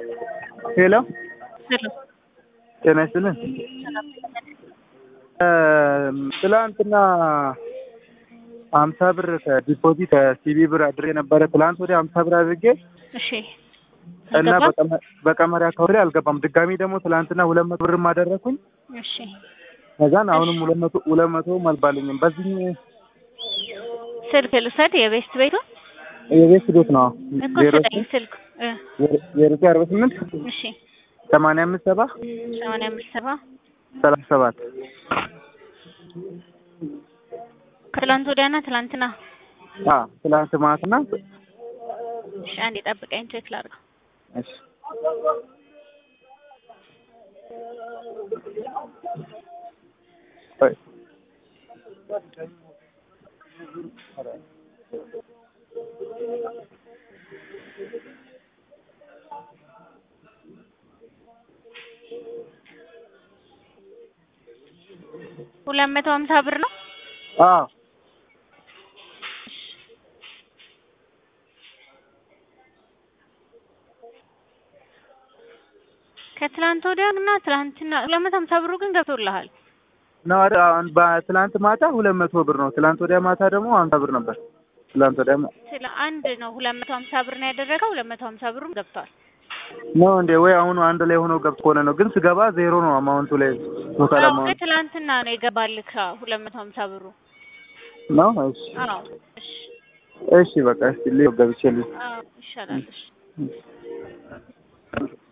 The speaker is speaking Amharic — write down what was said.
ሄሎ ሄሎ ጤና ይስጥልን። ትላንትና ሀምሳ ብር ከዲፖዚት ከሲቢ ብር አድሬ ነበረ። ትላንት ወዲያ ሀምሳ ብር አድርጌ እሺ እና አልገባም? በቀመ- በቀመሪያ አካውንት ላይ አልገባም። ድጋሚ ደግሞ ትላንትና ሁለት መቶ ብርም አደረኩኝ። እሺ ከዛን አሁንም ሁለት መቶ ሁለት መቶ አልባልኝም። በዚህ ስልክ ልውሰድ የቤስት ቤቱ የቤት ቤት ነው እኮ ዜሮ ስጠኝ ስልክ እ ዜሮ ዘጠኝ አርባ ስምንት እሺ ሰማንያ አምስት ሰባ ሰማንያ አምስት ሰባ ሰላሳ ሰባት ከትላንት ወዲያና ትላንትና አ ትላንት ማትና እሺ አንዴ ጠብቀኝ ቼክ ላድርገው እሺ ቆይ ሁለት መቶ ሀምሳ ብር ነው አዎ ከትላንት ወዲያ እና ትላንትና ሁለት መቶ ሀምሳ ብሩ ግን ገብቶልሃል ነው አይደል? አሁን በትላንት ማታ ሁለት መቶ ብር ነው። ትላንት ወዲያ ማታ ደግሞ ሀምሳ ብር ነበር። ትላንት ወዲያ ማ- ስለ አንድ ነው ሁለት መቶ ሀምሳ ብር ነው ያደረገው ሁለት መቶ ሀምሳ ብሩም ገብቷል ነው እንዴ? ወይ አሁን አንድ ላይ ሆኖ ገብቶ ከሆነ ነው። ግን ስገባ ዜሮ ነው አማውንቱ ላይ ቶታል አዎ አማውንት ከትላንትና ነው የገባልክ ሁለት መቶ ሀምሳ ብሩ ነው። እሺ አዎ እሺ እሺ በቃ እስቲ ልይ ገብቼ ልይ አዎ ይሻላል እሺ